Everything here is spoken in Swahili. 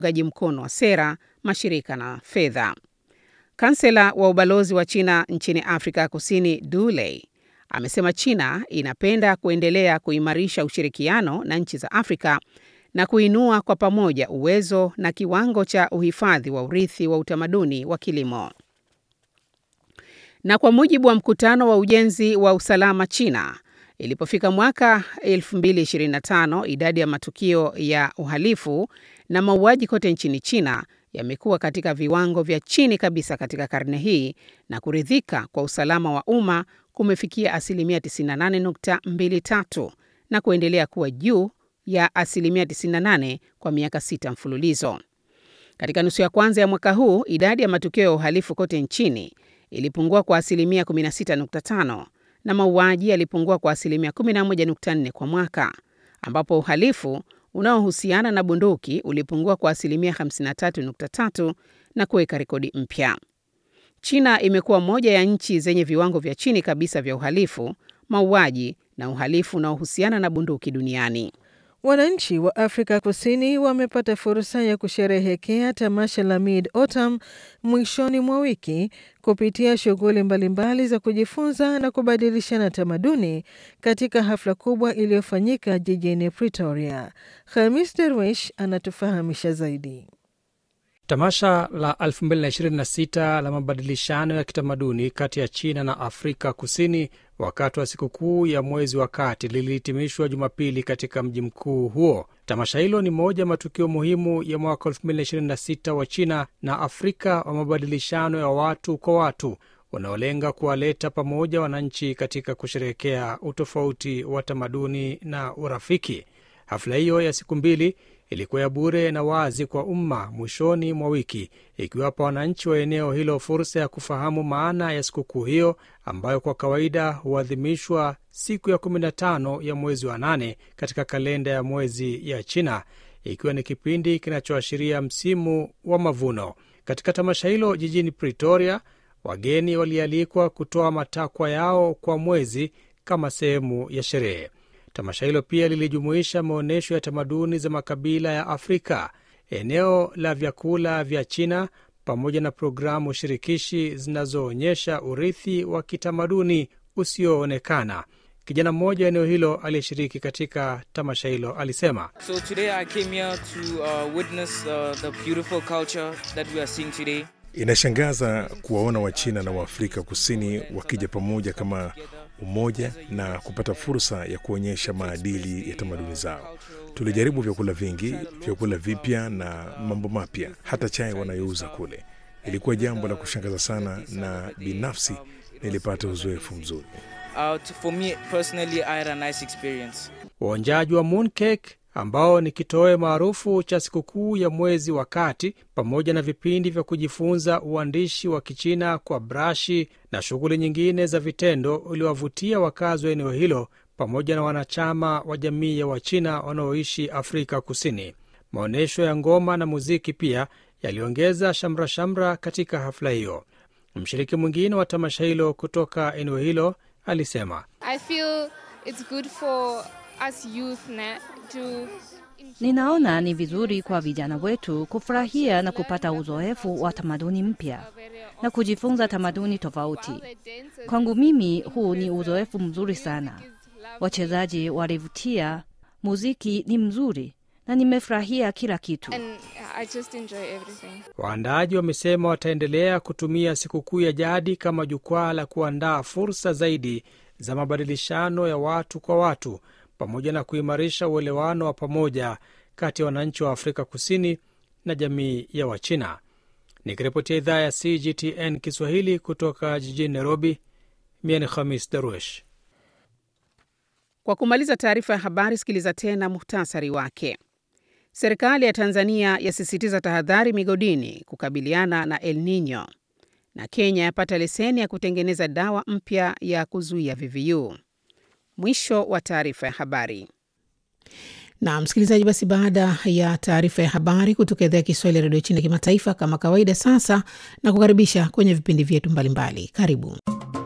uungaji mkono wa sera, mashirika na fedha. Kansela wa ubalozi wa China nchini Afrika Kusini, Du Lei, amesema China inapenda kuendelea kuimarisha ushirikiano na nchi za Afrika na kuinua kwa pamoja uwezo na kiwango cha uhifadhi wa urithi wa utamaduni wa kilimo. Na kwa mujibu wa mkutano wa ujenzi wa usalama China, ilipofika mwaka 2025 idadi ya matukio ya uhalifu na mauaji kote nchini China yamekuwa katika viwango vya chini kabisa katika karne hii na kuridhika kwa usalama wa umma kumefikia asilimia 98.23 na kuendelea kuwa juu ya asilimia 98 kwa miaka sita mfululizo. Katika nusu ya kwanza ya mwaka huu, idadi ya matukio ya uhalifu kote nchini ilipungua kwa asilimia 16.5 na mauaji yalipungua kwa asilimia 11.4 kwa mwaka, ambapo uhalifu unaohusiana na bunduki ulipungua kwa asilimia 53.3 na kuweka rekodi mpya. China imekuwa moja ya nchi zenye viwango vya chini kabisa vya uhalifu, mauaji na uhalifu unaohusiana na bunduki duniani. Wananchi wa Afrika Kusini wamepata fursa ya kusherehekea tamasha la Mid Autumn mwishoni mwa wiki kupitia shughuli mbalimbali za kujifunza na kubadilishana tamaduni katika hafla kubwa iliyofanyika jijini Pretoria. Hamis Derwish anatufahamisha zaidi. Tamasha la 2026 la mabadilishano ya kitamaduni kati ya China na Afrika Kusini wakati wa sikukuu ya mwezi wa kati lilihitimishwa Jumapili katika mji mkuu huo. Tamasha hilo ni moja ya matukio muhimu ya mwaka 2026 wa China na Afrika wa mabadilishano ya watu kwa watu unaolenga kuwaleta pamoja wananchi katika kusherehekea utofauti wa tamaduni na urafiki. Hafla hiyo ya siku mbili ilikuwa ya bure na wazi kwa umma mwishoni mwa wiki, ikiwapa wananchi wa eneo hilo fursa ya kufahamu maana ya sikukuu hiyo ambayo kwa kawaida huadhimishwa siku ya 15 ya mwezi wa nane katika kalenda ya mwezi ya China, ikiwa ni kipindi kinachoashiria msimu wa mavuno. Katika tamasha hilo jijini Pretoria, wageni walialikwa kutoa matakwa yao kwa mwezi kama sehemu ya sherehe. Tamasha hilo pia lilijumuisha maonyesho ya tamaduni za makabila ya Afrika, eneo la vyakula vya China, pamoja na programu shirikishi zinazoonyesha urithi wa kitamaduni usioonekana. Kijana mmoja wa eneo hilo aliyeshiriki katika tamasha hilo alisema, So today I came here to uh, witness uh, the beautiful culture that we are seeing today. Inashangaza kuwaona Wachina na Waafrika Kusini wakija pamoja kama umoja na kupata fursa ya kuonyesha maadili ya tamaduni zao. Tulijaribu vyakula vingi, vyakula vipya na mambo mapya, hata chai wanayouza kule. Ilikuwa jambo la kushangaza sana, na binafsi nilipata uzoefu mzuri. Uh, to- for me personally, I had a nice experience. Uonjaji wa mooncake ambao ni kitoweo maarufu cha sikukuu ya mwezi wa kati, pamoja na vipindi vya kujifunza uandishi wa Kichina kwa brashi na shughuli nyingine za vitendo, uliwavutia wakazi wa eneo hilo pamoja na wanachama wa jamii ya Wachina wanaoishi Afrika Kusini. Maonyesho ya ngoma na muziki pia yaliongeza shamra-shamra katika hafla hiyo. Mshiriki mwingine wa tamasha hilo kutoka eneo hilo alisema I feel it's good for us youth na, to Ninaona ni vizuri kwa vijana wetu kufurahia na kupata uzoefu wa tamaduni mpya na kujifunza tamaduni tofauti. Kwangu mimi huu ni uzoefu mzuri sana. Wachezaji walivutia, muziki ni mzuri na nimefurahia kila kitu. and I just enjoy everything. Waandaaji wamesema wataendelea kutumia sikukuu ya jadi kama jukwaa la kuandaa fursa zaidi za mabadilishano ya watu kwa watu pamoja na kuimarisha uelewano wa pamoja kati ya wananchi wa Afrika Kusini na jamii ya Wachina. Nikiripotia idhaa ya CGTN Kiswahili kutoka jijini Nairobi, mie ni Khamis Darwesh. Kwa kumaliza taarifa ya habari, sikiliza tena muhtasari wake. Serikali ya Tanzania yasisitiza tahadhari migodini kukabiliana na El Nino, na Kenya yapata leseni ya kutengeneza dawa mpya ya kuzuia VVU. Mwisho wa taarifa ya habari. Na msikilizaji, basi baada ya taarifa ya habari kutoka idhaa ya Kiswahili ya redio China kimataifa, kama kawaida, sasa na kukaribisha kwenye vipindi vyetu mbalimbali. Karibu.